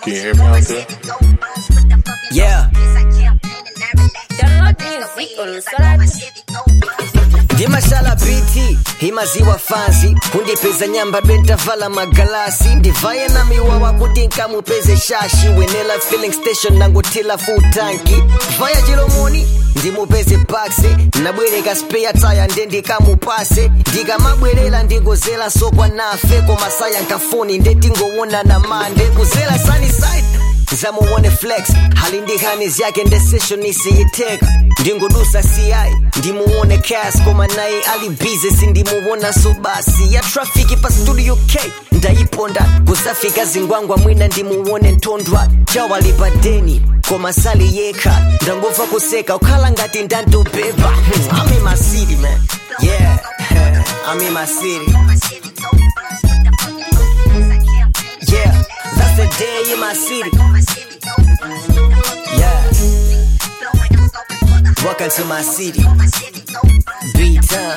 Can you hear me out there? Yeah. Download music on Solar ndimashala biti imaziwa fanzi kundipeza nyamba bentavala magalasi ndivaye na miwawa kuti nkamupeze shashi wenela filling station nangotila full tanki vaya chilomoni ndimupeze paksi nabwereka spare taya nde ndikamupase ndikamabwerera ndingozela sokwa nafe komasaya nkafuni nde tingowonana mande kuzela sunnyside zamuone flex hali ndihani zyake ndesesho nisiyiteka ndingodusa ci ndimuone cas koma naye ali bize sindimuwona so basi ya trafiki pa studio k ndayiponda kusafika zingwangwa mwina ndimuwone ntondwa chawalipa deni koma sali yekha ndangomva kuseka ukhala ngati ndantobeba I'm in my city man yeah I'm in my city yeah that's the day in my city yeah welcome to my city B-Town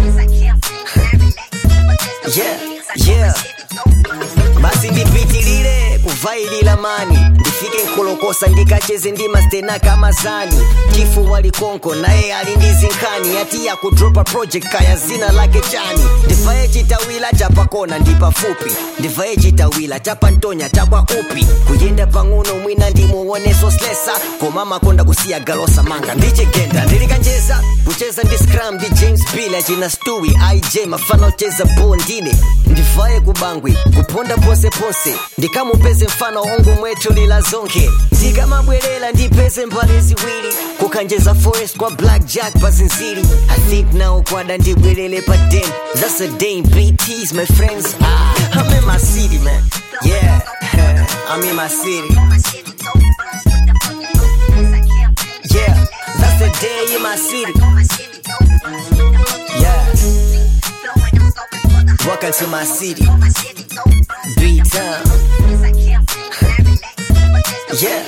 yeah yeah basi ndipitilire kuvailila mani ndifike nkolokosa ndikacheze ndi mastena kama zani chifu walikonko naye ali ndi zinkhani ati yakudropa project kaya zina lake chani ndivaye chitawila chapakona ndi pafupi ndivaye chitawila chapantonya chakwa upi kuyenda pang'ono mwina ndimuoneso slesa koma makonda kusiya galosa manga ndichigenda ndilikanjeza kucheza ndi scram ndi james bill achina stewi ij mafana ocheza bondine ndivaye kubangwi kuponda ponseponse ndikamupeze mfano ongo mwetu lila zonke ndikamabwerera ndipeze mbali ziwiri kukanjeza forest kwa black jack pazinziri i think now kwada ndibwerere pa den that's a dame bts my friends ah, i'm in my city man yeah i'm in my city yeah that's the day in my city yeah welcome to my city b-town yeah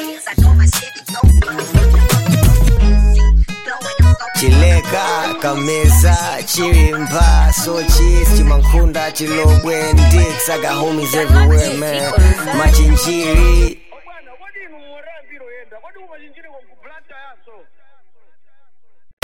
chileka kameza chilimba sochis chimankhunda chilobwe ndicks i got homies everywhere man machinjiri